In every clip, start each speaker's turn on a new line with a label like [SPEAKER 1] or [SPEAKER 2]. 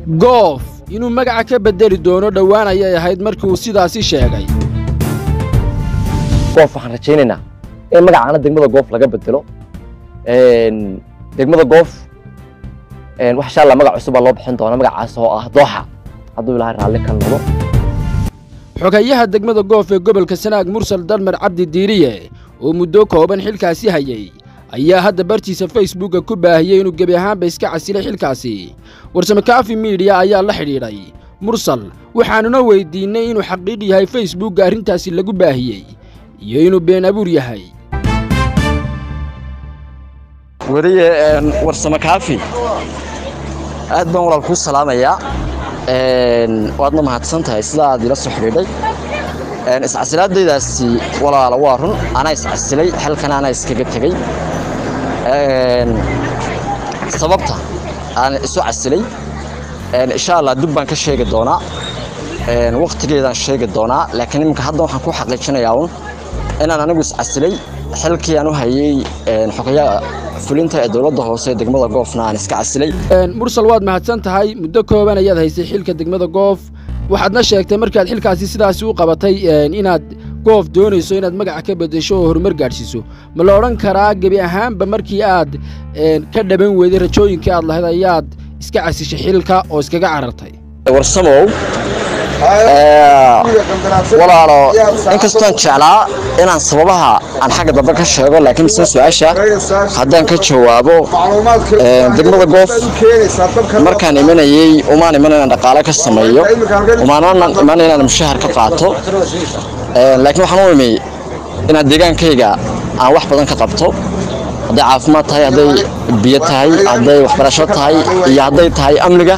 [SPEAKER 1] goof inuu magaca ka beddeli doono dhowaan ayay ahayd markii uu sidaasi sheegay
[SPEAKER 2] goof waxaan rajaynaynaa in magacaana degmada goof laga bedelo degmada goof wax insha allah magac cusub baa loo bixin doona magacaas oo ah dooxa hadduu ilaahay raalli ka noqdo
[SPEAKER 1] xogayaha degmada goof ee gobolka sanaag mursal dalmar cabdi diiriye oo muddo kooban xilkaasi hayay ayaa hadda bartiisa facebooka ku baahiyey inuu gebi ahaanba iska casilay xilkaasi warsame kaafi miidiya ayaa la xidhiidhay mursal waxaanuna weydiinnay inuu xaqiiq yahay facebookga arrintaasi lagu baahiyey iyo inuu been abuur yahay
[SPEAKER 2] weliye warsame kaafi aad baan walaal kuu salaamayaa waadna mahadsan tahay sida aad ila soo xidhiidhay iscasilaadaydaasi walaala waa run anaa iscasilay xilkana anaa iskaga tegey sababta aan isu casilay insha allah dib baan ka sheegi doonaa wakhtigeedaan sheegi doonaa laakiin iminka hadda waxaan ku xaqiijinayaa un inaan anigu iscasilay xilkii aan u hayey xogayaha fulinta ee dowladda hoose ee degmada goofna aan iska casilay
[SPEAKER 1] mursal waad mahadsan tahay muddo kooban ayaad haysay xilka degmada goof waxaadna sheegtay markaad xilkaasi sidaasi u qabatay inaad goof doonayso inaad magaca ka beddesho oo horumar gaadhsiiso ma la odhan karaa gebi ahaanba markii aad ka dhaban weyday rajooyinkii aad lahayd ayaad iska casishay xilka oo iskaga carartay
[SPEAKER 2] warsamow walaalo inkastoon jeclaa inaan sababaha aan xagga dambe ka sheego laakiin mise su-aasha haddaan ka jawaabo degmada goof markaan imanayey umaan iman inaan dhaqaale ka sameeyo umaanaan iman inaan mushahar ka qaato laakiin waxaan u imi inaan deegaankayga aan wax badan ka qabto hadday caafimaad tahay hadday biyo tahay hadday waxbarasho tahay iyo hadday tahay amniga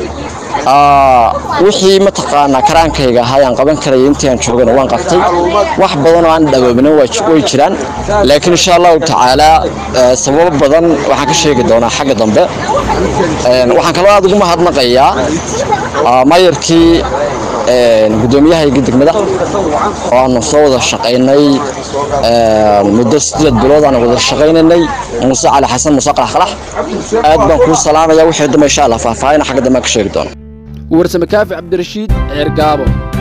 [SPEAKER 2] wixii mataqaanaa karaankayga ahaa aan qaban karaya intii aan joogana waan qabtay wax badan oo aan dhawoobinin way jiraan laakiin insha allahu tacaalaa sababo badan waxaan ka sheegi doonaa xagga dambe waxaan kaloo aad ugu mahadnaqayaa mayarkii guddoomiyahayga degmada oo aanu soo wada shaqaynay muddo sideed bilood aan wada shaqaynaynay muuse cali xasan muuse qalax qalax aad baan kuu salaamaya wixii dambe insha allah faahfaahina xagga dambe aan ka sheegi doona
[SPEAKER 1] warsame kaafi cabdirashiid ceer gaabo